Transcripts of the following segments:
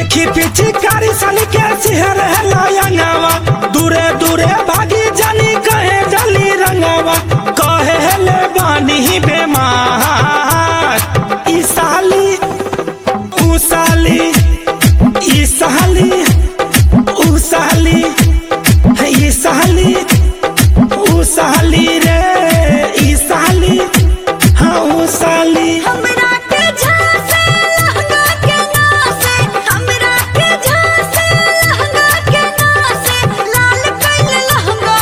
देखी पीछे कारी साली के सिहर है लायंगावा दूरे दूरे भागी जानी कहे जली रंगावा कहे ले बानी बेमार ई साली ऊ साली ई साली ऊ साली ई साली ऊ साली रे ई साली हाँ ऊ साली हमरा के झांसे लहंगा के नासे हमरा के झांसे लहंगा के नासे लाल कइल लहंगा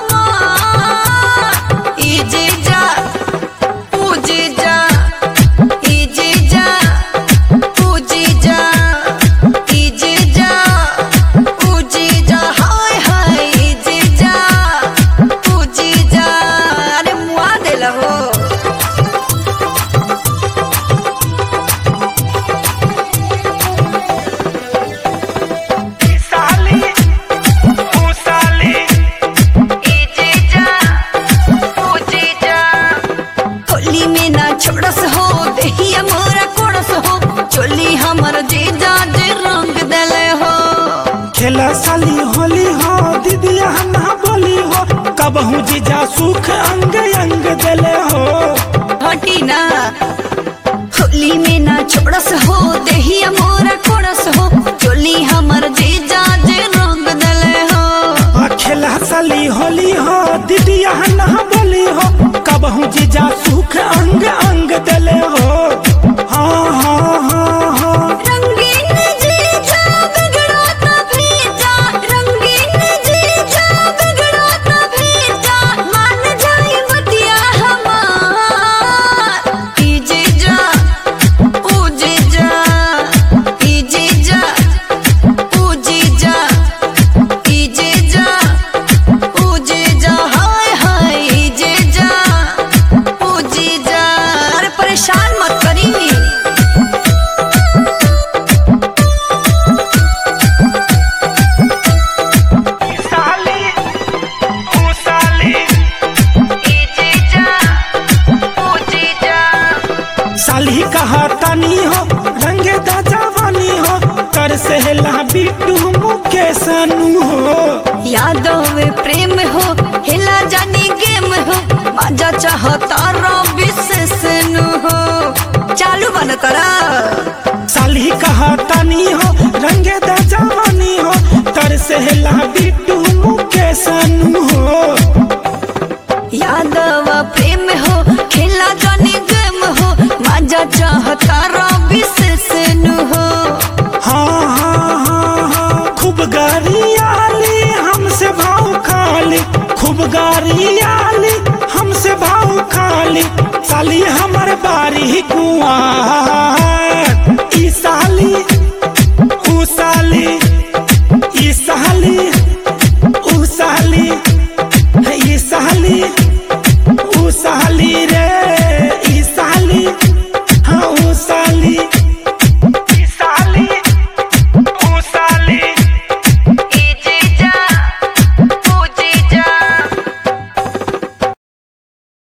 हमार ई जीजा ऊ जीजा ई जीजा ऊ जीजा ई जीजा ऊ जीजा हाय हाय ई जीजा ऊ जीजा अरे मुआ देला हो ई साली ऊ साली होली में ना छोड़स हो देहिया मोरा कोड़स हो चोली हमर जीजा जे रंग देले हो खेला साली होली हो दीदिया ना बोली हो कबहू जीजा सुख अंग अंग देले हो हटी ना होली में ना छोड़स हो देहिया मोरा कोड़स हो चोली हमर जीजा जे रंग देले हो आ खेला साली होली हो दीदिया ना बोली हो कबहू जीजा सुख अंग अंग देले हो हाँ हाँ हाँ हाँ रंगीन जीजा बिगड़ो ना भीजा रंगीन जीजा बिगड़ो ना भीजा मान जाई बतिया हमार ई जीजा ओ जीजा ई जीजा ओ जीजा ई जीजा ओ जीजा हाय हाय ई जीजा ओ जीजा अरे परेशान मत करी ई साली ऊ साली साली कहा तनी हो रंगे दा जवानी हो कर सहला बिट्टू मुकेश सनू हो यादों में प्रेम हो हिला जानी गेम हो मजा चाहता रवि से सुनु हो चालू बन करा साली कहा तनी हो रंगे दा जवानी हो कर सहला बिट्टू मुकेश सनू हो यादव प्रेम हो हिला जानी गेम हो मजा चाहता रवि से सुनु हो हाँ हाँ हाँ हाँ खूब गारियाली हमसे भाव खाली खूब गारियाली हमसे भाव खाली साली हमर बारी कुआं